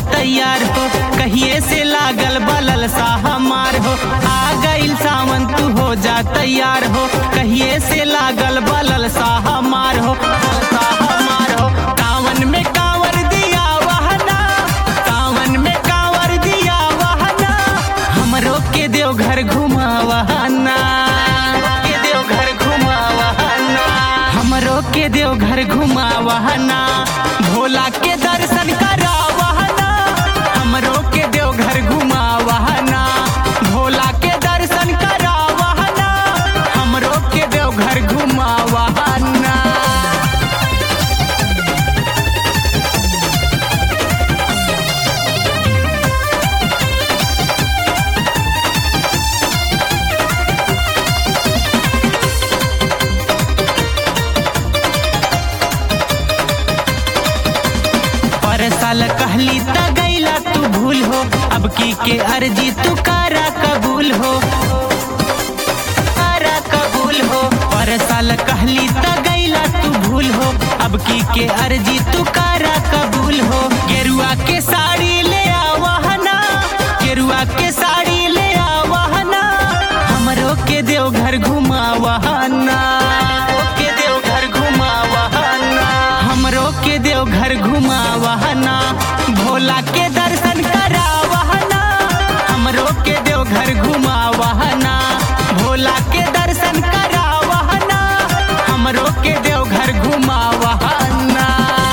तैयार हो कहिए से लागल बलल सा हमार हो आ गइल सावन तू हो जा तैयार हो कहिए से लागल बलल सा हमार हो सा हमार हो कावन में कांवर दिया वहना कावन में कांवर दिया वहना हमरो के देवघर घुमावहना के देवघर घुमावहना हमरो के देवघर घुमावहना भोला के दर्शन करावहना हमरो के देवघर घुमावहना भोला के दर्शन करावहना हमरो के देवघर घुमावहना पर साल कहली त गैला तू भूल हो अब की के अर्जी तू करा कबूल हो करा कबूल हो पर साल कहली त गैला तू भूल हो अब की के अर्जी तू करा कबूल हो गेरुआ के साड़ी ले आवहना गेरुआ के साड़ी ले आवहना हमरो के देवघर घुमावहना के देवघर घुमावहना हमरो के देवघर घुमावहना भोला के दर्शन करावहना हमरो के देवघर घुमावहना भोला के दर्शन करावहना हमरो के देवघर घुमावहना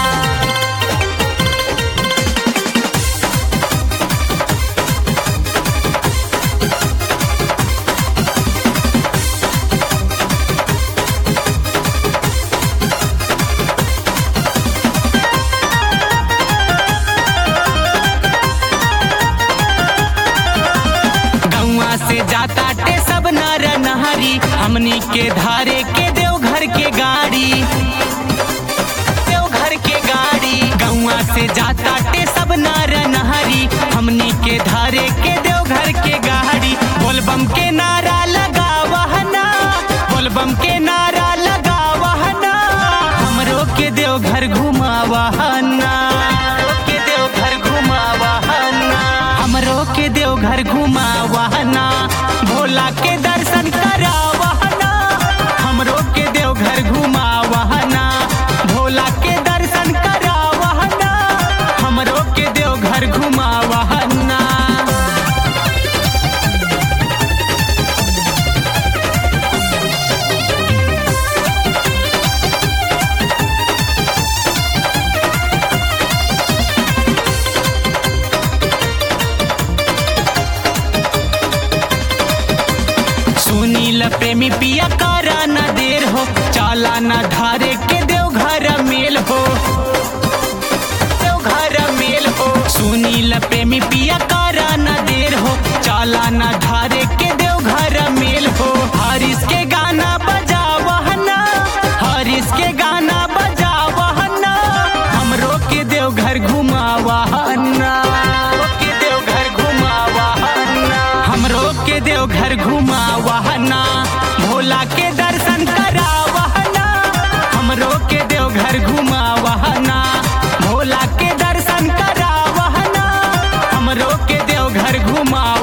गौआ से जाता टे सब नर नहरी हमनी के धारे के देवघर के गाड़ी देवघर के गाड़ी गौआ से जाता टे सब नर नहरी हमनी के धारे के देवघर के गाड़ी बोलबम के नारा लगा वहना बोलबम के नारा लगा वहना हमरो के देवघर घुमावहना के देवघर घुमावहना हमरो के देवघर घुमावहना भोला के दर्शन करावहना हमरो के देवघर घुमावहना भोला के दर्शन करावहना हमरो के देवघर घुमावहना सुनील प्रेमी पिया करा न देर हो चाला न धारे के देवघर मेल हो देवघर मेल हो सुनील प्रेमी पिया करा न देर हो चाला न धारे के देवघर मेल हो हरीश के गाना बजा वहना हरीश के गाना बजा वहना हमरो के देवघर घुमावहना के देवघर घुमावहना हमरो के देवघर घुमावहना भोला के दर्शन करावहना हमरो के देवघर घुमावहना भोला के दर्शन करावहना हमरो के देवघर घुमा